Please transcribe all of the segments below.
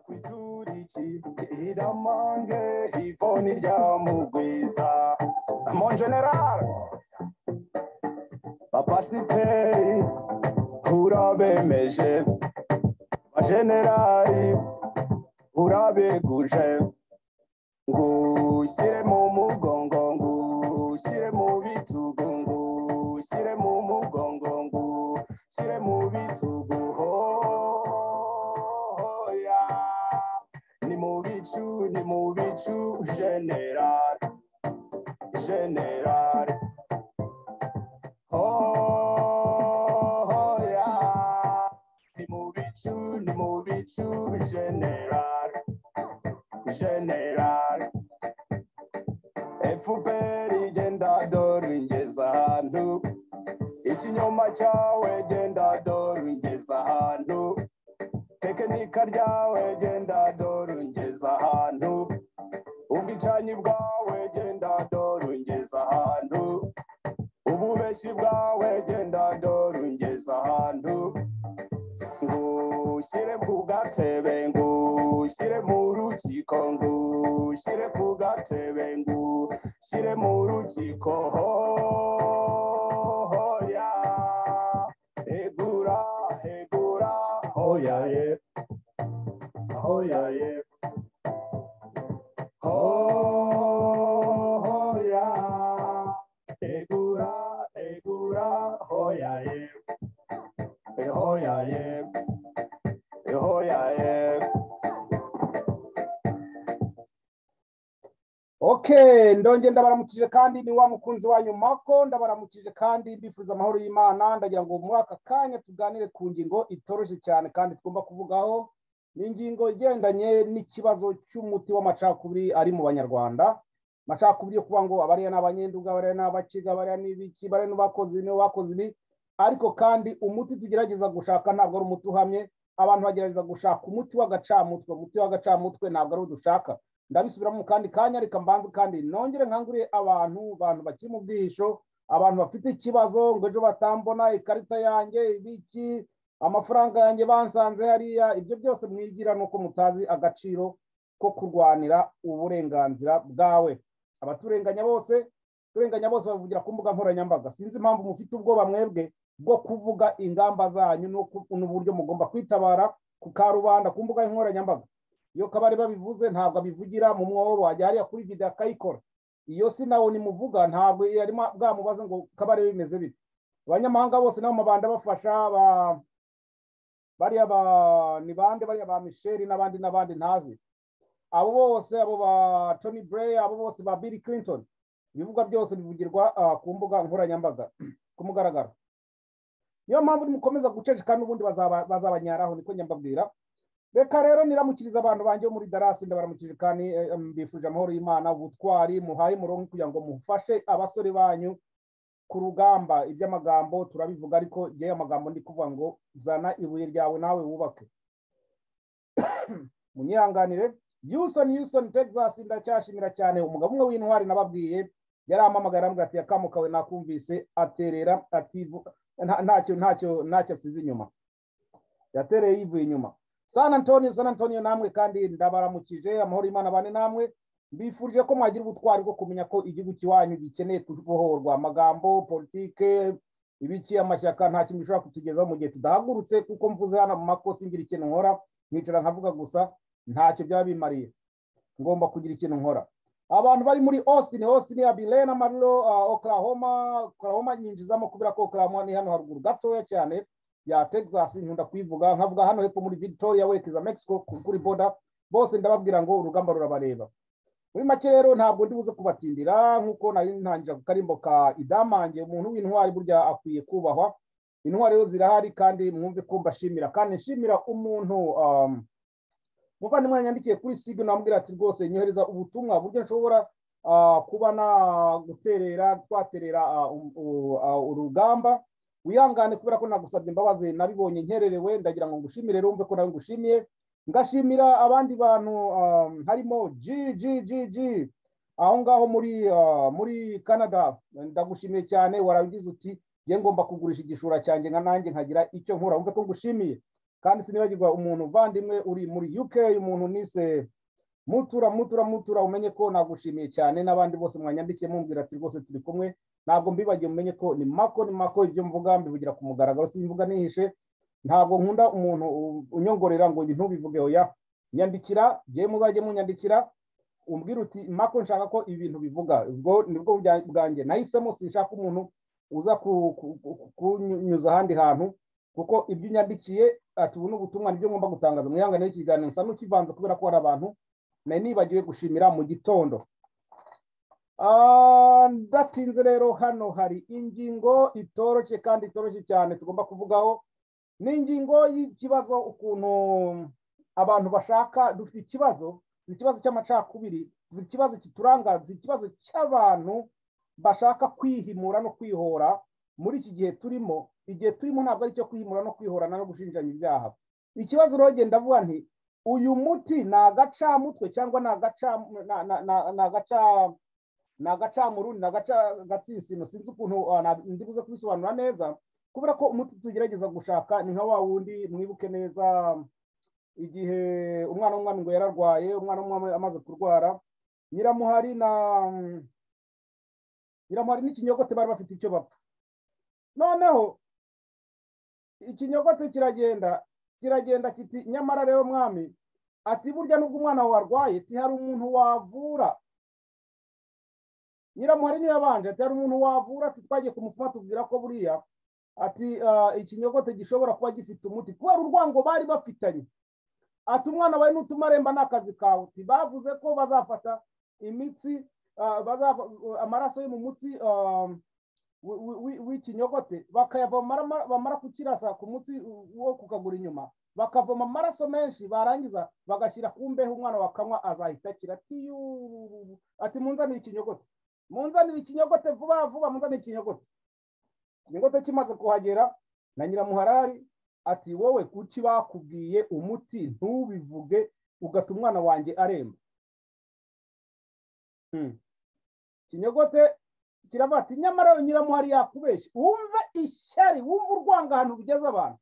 kwiturici iramange ivoni ryamugwiza mon general bapasiteri urabemeje bajenerali urabeguje ngushyire mu mugongo ngushyire mu bitugu ngushyire mu mugongo ngushyire mu bitugu hoya ni mu bicu ni mu bicu general general hoya ni mu bicu ni mu bicu general generale efuperi genda doringeza ahantu ikinyoma cyawe genda doringeza ahantu tekinika ryawe genda doringeza ahantu ubwicanyi bwawe genda doringeza ahantu ububeshi bwawe genda doringeza ahantu ngushyire ku gatebe ngushyire mu rukiko ngushyire ku gatebe ngushyire mu rukiko hoya hegura hegura hoya ye hoya ye hoya hegura hegura hoya ye hoya ye hoya ye okay ndongera ndabaramukije kandi ni wa mukunzi wanyu mako ndabaramukije kandi mbifuza amahoro y'imana ndagira ngo muri aka kanya tuganire ku ngingo itoroshye cyane kandi tugomba kuvugaho ni ingingo igendanye n'ikibazo cy'umuti w'amacakubiri ari mu banyarwanda amacakubiri yo kuba ngo abariya ni abanyenduga bariya ni abaciga bariya ni ibiki bariya ni bakozi ni bakozi ibi ariko kandi umuti tugerageza gushaka ntabwo ari umuti uhamye abantu bagerageza gushaka umuti w'agacamutwe umuti w'agacamutwe ntabwo ari wo dushaka ndabisubiramo mu kandi kanya reka mbanze kandi nongere nkangurire abantu bantu bakiri mu bwihisho abantu bafite ikibazo ngo ejo batambona ikarita yanjye ibiki amafaranga yanjye bansanze hariya ibyo byose mwigira nuko mutazi agaciro ko kurwanira uburenganzira bwawe abaturenganya bose turenganya bose bavugira ku mbuga nkoranyambaga sinzi impamvu mufite ubwoba mwebwe bwo kuvuga ingamba zanyu n'uburyo mugomba kwitabara ku karubanda ku mbuga nkoranyambaga iyo kabari babivuze ntabwo abivugira mu mwobo wajya hariya kuri video akayikora iyo si nawe nimuvuga ntabwo yari bwamubaze ngo kabari bimeze bite abanyamahanga bose nabo mabanda bafasha ba bariya ba ni bande bariya ba Michel n'abandi n'abandi ntazi abo bose abo ba Tony Blair abo bose ba Bill Clinton ibivugwa byose bivugirwa ku mbuga nkoranyambaga ku mugaragaro niyo mpamvu nimukomeza guceceka n'ubundi bazabanyaraho niko nyambabwira reka rero niramukiriza abantu banjye bo muri darasi ndabaramukije kandi mbifuje amahoro y'imana ubutwari muhaye umurongo kugira ngo mufashe abasore banyu ku rugamba iby'amagambo turabivuga ariko igihe amagambo ndi kuvuga ngo zana ibuye ryawe nawe wubake munyihanganire Houston Houston Texas ndacyashimira cyane umugabo umwe w'intwari nababwiye yarampamagaye arambwira ati yakamukawe nakumvise aterera ativu ntacyo ntacyo ntacyo asize inyuma yatereye yivuye inyuma San Antonio San Antonio namwe kandi ndabaramukije amahoro y'Imana bane namwe mbifurije ko mwagira ubutwari bwo kumenya ko igihugu kiwanyu gikeneye kubohorwa amagambo politike ibiki amashyaka nta kintu bishobora kutugezaho mu gihe tudahagurutse kuko mvuze hano mu makosa ngira ikintu nkora nkicara nkavuga gusa ntacyo byaba bimariye ngomba kugira ikintu nkora abantu bari muri Austin Austin Abile na Marlo uh, Oklahoma Oklahoma nyinjizamo kubera ko Oklahoma ni hano haruguru gatoya cyane ya Texas nkunda kuyivuga nkavuga hano hepfo muri Victoria werekeza Mexico kuri border bose ndababwira ngo urugamba rurabareba muri make rero ntabwo ndibuze kubatindira nk'uko nari ntangira kukarimboka idamange umuntu w'intwari burya akwiye kubahwa intwari rero zirahari kandi mwumve ko mbashimira kandi nshimira umuntu um, muvandimwe yanyandikiye kuri sig namubwira ati rwose nyohereza ubutumwa buryo nshobora kuba na guterera twaterera urugamba wihangane kubera ko nagusabye imbabazi nabibonye nkererewe ndagira ngo ngushimire rero wumve ko nawe ngushimiye ngashimira abandi bantu harimo ggg aho ngaho muri muri canada ndagushimiye cyane warabigize uti ye ngomba kugurisha igishura cyanjye nka nanjye nkagira icyo nkora wumve ko ngushimiye kandi sinibagirwa umuntu uvandimwe uri muri uk umuntu nise mutura mutura mutura umenye ko nagushimiye cyane n'abandi bose mwanyandikiye mumbwira ati rwose turi kumwe ntabwo mbibagiye umenye ko ni mako ni mako ibyo mvuga mbivugira ku mugaragaro simvuga nihishe ntabwo nkunda umuntu unyongorera ngo ntubivuge oya nyandikira njyewe muzajye munyandikira umbwira uti mako nshaka ko ibintu bivuga ubwo nibwo bwanjye nahisemo sinshaka umuntu uza kunyuza ahandi hantu kuko ibyo unyandikiye ati ubu ni ubutumwa nibyo ngomba gutangaza mwihanganire ikiganiro nsa n'ukivanze kubera ko hari abantu nari nibagiwe gushimira mu gitondo ndatinze rero hano hari ingingo itoroshye kandi itoroshye cyane tugomba kuvugaho ni ingingo y'ikibazo ukuntu abantu bashaka dufite ikibazo ikibazo cy'amacakubiri ikibazo kiturangaza ikibazo cy'abantu bashaka kwihimura no kwihora muri iki gihe turimo igihe turimo ntabwo ari icyo kwihimura no kwihorana no gushinjanya ibyaha ikibazo rero genda avuga nti uyu muti ni agacamutwe cyangwa ni agacamuru ni agatsisino sinzi ukuntu buze kubisobanura neza kubera ko umuti tugerageza gushaka ni nka wa wundi mwibuke neza igihe umwana w'umwami ngo yararwaye umwana w'umwami amaze kurwara nyiramuhari na nyiramuhari n'ikinyogote bari bafite icyo bapfa noneho ikinyogote kiragenda kiragenda kiti nyamara rero mwami ati burya nubwo umwana wawe arwaye hari umuntu wavura nyiramuhari niyo yabanje ati hari umuntu wavura ati twagiye kumupfuma tubwira ko buriya ati ikinyogote gishobora kuba gifite umuti kubera urwango bari bafitanye ati umwana wawe n'utuma aremba ni akazi kawe bavuze ko bazafata imitsi amaraso yo mu mutsi w'ikinyogote bamara kukirasa ku mutsi wo kukagura inyuma bakavoma amaraso menshi barangiza bagashyira ku mbeho umwana wakanywa azahita akira ati munzanire ikinyogote munzanire ikinyogote vuba vuba munzanire ikinyogote ikinyogote kimaze kuhagera na nyiramuharari ati wowe kuki bakubwiye umuti ntubivuge ugata umwana wanjye aremba ikinyogote kiravuga ati nyamara nyiramuhari yakubeshye wumve ishyari wumve urwangano rugeze abantu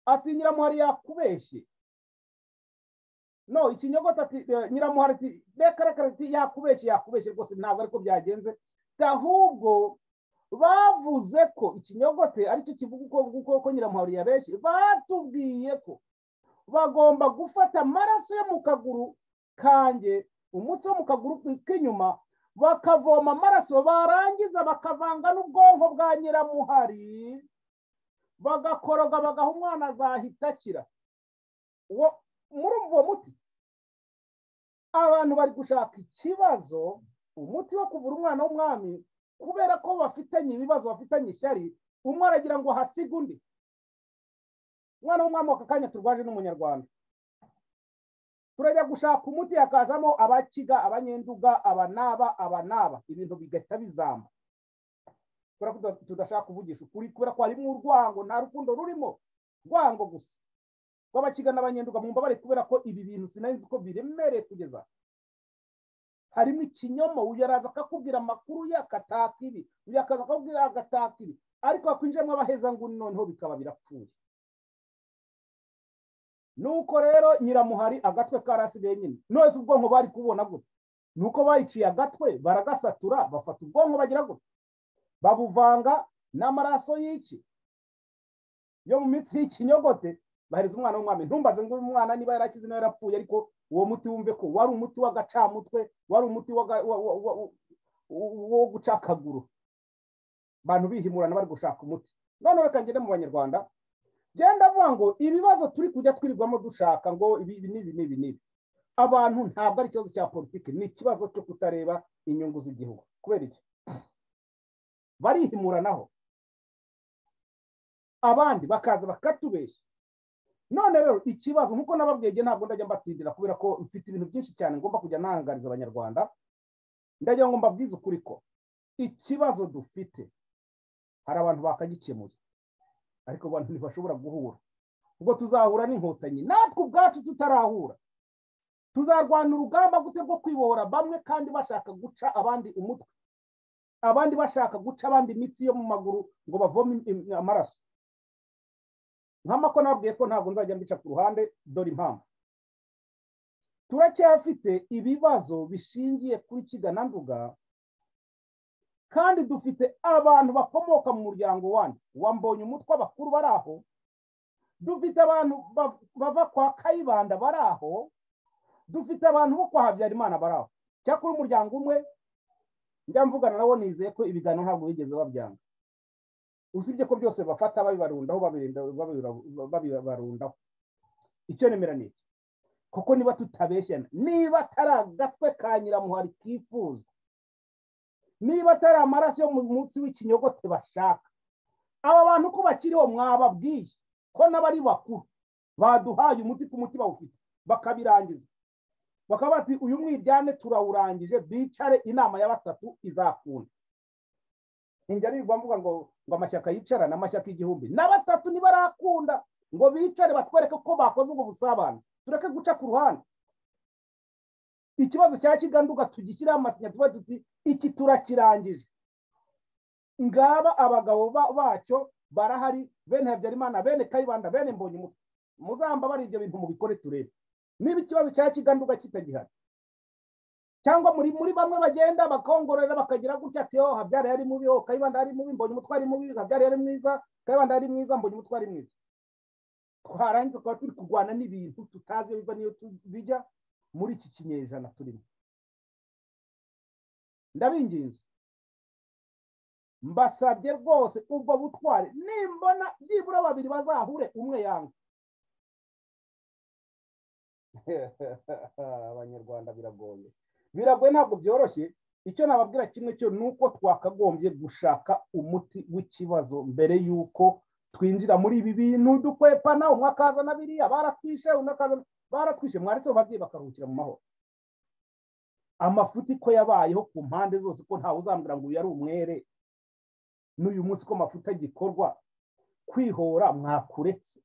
ati nyiramuhari yakubeshye no ikinyogote ati nyiramuhari ati reka reka yakubeshye yakubeshye rwose ntabwo ariko byagenze ahubwo bavuze ko ikinyogote aricyo kivuga uko uko nyiramuhari yabeshye batubwiye ko bagomba gufata amaraso yo mu kaguru kanjye umutsi wo mu kaguru k'inyuma bakavoma amaraso barangiza bakavanga n'ubwonko bwa nyiramuhari bagakoroga bagaha umwana azahita akira muri uwo muti abantu bari gushaka ikibazo umuti wo kuvura umwana w'umwami kubera ko bafitanye ibibazo bafitanye ishyari umwe aragira ngo hasiga undi umwana w'umwami w'aka kanya turwaje n'umunyarwanda turajya gushaka umuti hakazamo abakiga abanyenduga abanaba abanaba ibintu bigahita bizamba kubera ko tudashaka kuvugisha ukuri kubera ko harimo urwango nta rukundo rurimo rwango gusa rw'abakiga n'abanyenduga mu mbabare kubera ko ibi bintu sinari nzi ko biremereye kugeza harimo ikinyoma uyu araza akakubwira amakuru ye agataka ibi uyu akaza akakubwira agataka ibi ariko hakwinjiramo abaheza nguni noneho bikaba birapfuye nuko rero nyiramuhari agatwe karasigaye nyine none se ubwonko bari kubona gutya nuko bayiciye agatwe baragasatura bafata ubwonko bagira gutya babuvanga n'amaraso y'iki yo mu mitsi y'ikinyogote bahereza umwana w'umwami ntumbaze ngo uyu mwana niba yarakize nawe yarapfuye ariko uwo muti wumve ko wari umuti w'agacamutwe wari umuti wo guca akaguru abantu bihimurana bari gushaka umuti none reka ngende mu banyarwanda genda avuga ngo ibibazo turi kujya twirirwamo dushaka ngo ibi n'ibi n'ibi n'ibi abantu ntabwo ari ikibazo cya politiki ni ikibazo cyo kutareba inyungu z'igihugu kubera iki barihimuranaho abandi bakaza bakatubeshya none rero ikibazo nk'uko nababwenge ntabwo ndajya mbatindira kubera ko mfite ibintu byinshi cyane ngomba kujya ntangariza abanyarwanda ndagira ngo mbabwize ukuri ko ikibazo dufite hari abantu bakagikemuye ariko abantu ntibashobora guhura ubwo tuzahura n'inkotanyi natwe ubwacu tutarahura tuzarwana urugamba gute rwo kwibohora bamwe kandi bashaka guca abandi umutwe abandi bashaka guca abandi imitsi yo mu maguru ngo bavome amaraso nkama ko nabwiye ko ntabwo nzajya mbica ku ruhande dore impamvu turacyafite ibibazo bishingiye kuri kigananduga kandi dufite abantu bakomoka mu muryango wanyu wambonye umutwe abakuru bari aho dufite abantu ba- bava kwa kayibanda bari aho dufite abantu bo kwa habyarimana bari aho cyakora umuryango umwe njya mvugana nabo nizeye ko ibiganiro ntabwo bigeze babyanga usibye ko byose bafata babibarundaho babirinda- babira- babibarundaho icyo nemera ni iki kuko niba tutabeshyana niba atari agatwe ka nyiramuhari kifuzwa niba atari amaraso yo mu munsi w'ikinyogote bashaka aba bantu ko bakiriho mwababwiye ko n'abari bakuru baduhaye umuti ku muti bawufite bakabirangiza bakaba bati uyu mwiryane turawurangije bicare inama ya batatu izakunda ninjya nirwa mvuga ngo ngo amashyaka yicarane amashyaka igihumbi na batatu ntibarakunda ngo bicare batwereke ko bakoze ubwo busabane tureke guca ku ruhande ikibazo cya kiganduga tugishyireho amasinya tuba tuti iki turakirangije ngaba abagabo ba- bacyo barahari bene habyarimana bene kayibanda bene mbonyumutwe muzamba bari ibyo bintu mubikore turebe niba ikibazo cya kiganduga kitagihari cyangwa muri muri bamwe bagenda bakongorera bakagira gutya ati oh habyara yari mubi oh kayibanda yari mubi mbonye umutwe ari mubi habyara yari mwiza kayibanda yari mwiza mbonye umutwe ari mwiza twarangiza tukaba turi kurwana n'ibintu tutazi iyo biva n'iyo tu- bijya muri iki kinyejana turimo ndabinginze mbasabye rwose ubwo butware nimbona byibura babiri bazahure umwe yanga abanyarwanda biragoye biragoye ntabwo byoroshye icyo nababwira kimwe cyo ni uko twakagombye gushaka umuti w'ikibazo mbere y'uko twinjira muri ibi bintu dukwepana umwe akazana biriya baratwishe undi akazana baratwishe mwanditseho ababyeyi bakaruhukira mu mahoro amafuti ko yabayeho ku mpande zose ko ntawe uzambwira ngo uyu ari umwere n'uyu munsi ko amafuta gikorwa kwihora mwakuretse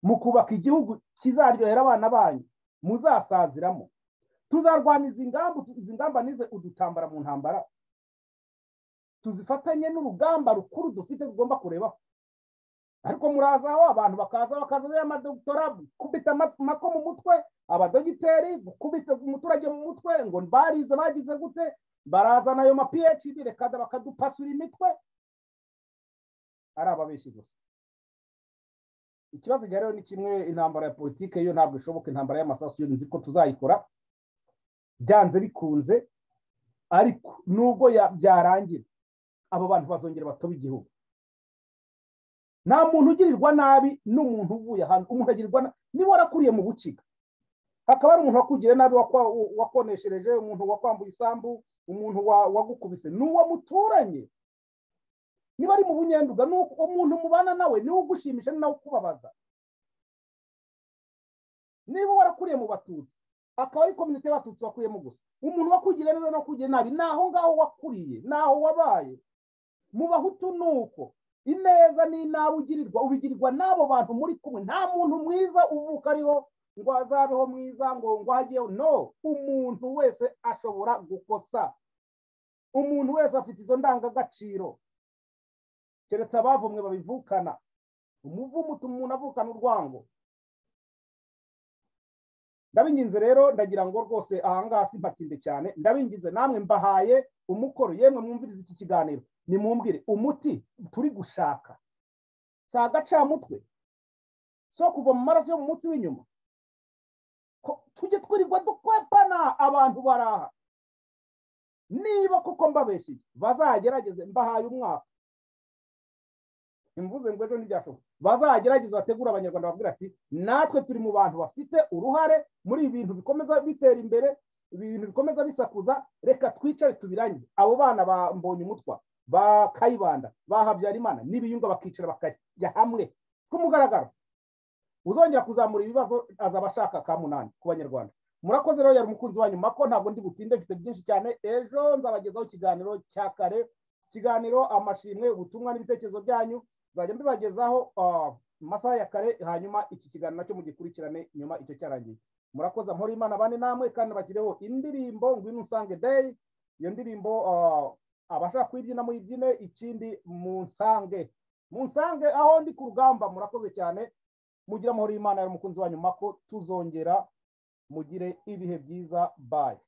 mu kubaka igihugu kizaryohera abana banyu muzasaziramo tuzarwana izi ngamba izi ngamba nize udutambara mu ntambara tuzifatanye n'urugamba rukuru dufite tugomba kurebaho ariko muraza aho abantu bakaza bakazana amadoktora gukubita ama- amako mu mutwe abadogiteri gukubita umuturage mu mutwe ngo barize bagize gute barazana ayo ma phd reka bakadupasura imitwe ari ababeshi gusa ikibazo rero ni kimwe intambara ya politike yo ntabwo ishoboka intambara y'amasasu yo nzi ko tuzayikora byanze bikunze ariko nubwo ya- byarangira abo bantu bazongera batoba igihugu nta muntu ugirirwa nabi n'umuntu uvuye ahantu umuntu agirirwa na- niba warakuriye mu bukiga hakaba hari umuntu wakugiriye nabi wakwa- wakoneshereje umuntu wakwambuye isambu umuntu wa- wagukubise ni uwo muturanye niba ari mu bunyenduga ni uko umuntu mubana nawe niwe ugushimisha ni nawe ukubabaza niba warakuriye mu batutsi akaba ari komite y'abatutsi wakuyemo gusa umuntu wakugiriye neza n'uwakugira nabi ni aho ngaho wakuriye ni aho wabaye mu bahutu ni uko ineza n'inabi ugirirwa ubigirirwa n'abo bantu muri kumwe nta muntu mwiza uvuka ariho ngo azabeho mwiza ngo ngo hageho no umuntu wese ashobora gukosa umuntu wese afite izo ndangagaciro keretse abavumwe babivukana umuvumo utuma umuntu avukana urwango ndabinginze rero ndagira ngo rwose ahangaha simpatinde cyane ndabinginze namwe mbahaye umukoro yemwe mwumvirize iki kiganiro nimwumvire umuti turi gushaka si agacamutwe so kuva mu maraso yo mu munsi w'inyuma ko tujye twirirwa dukwepana abantu baraha niba kuko mbabeshiye bazagerageze mbahaye umwaka imvuze ngo ejo ntibyashoboka bazagerageza bategura abanyarwanda babwira ati natwe turi mu bantu bafite uruhare muri ibi bintu bikomeza bitera imbere ibi bintu bikomeza bisakuza reka twicare tubirangize abo bana ba mbonye umutwa ba kayibanda ba habyarimana n'ibiyunga bakicara bakajya hamwe ku mugaragaro uzongera kuzamura ibibazo azaba ashaka ka munani ku banyarwanda murakoze rero yari umukunzi wanyu mako ntabwo ndi butinde mfite byinshi cyane ejo nzabagezaho ikiganiro cya kare ikiganiro amashimwe ubutumwa n'ibitekerezo byanyu nzajya mbibagezaho ah, mu masaha ya kare hanyuma iki kiganiro nacyo mugikurikirane nyuma icyo cyarangiye murakoze amahoro imana bane namwe kandi bashyireho indirimbo ngwino usange day iyo ndirimbo ah, abashaka kuyibyina muyibyine ikindi munsange munsange aho ndi ku rugamba murakoze cyane mugira amahoro y'imana y'umukunzi wanyu mako tuzongera mugire ibihe byiza bayi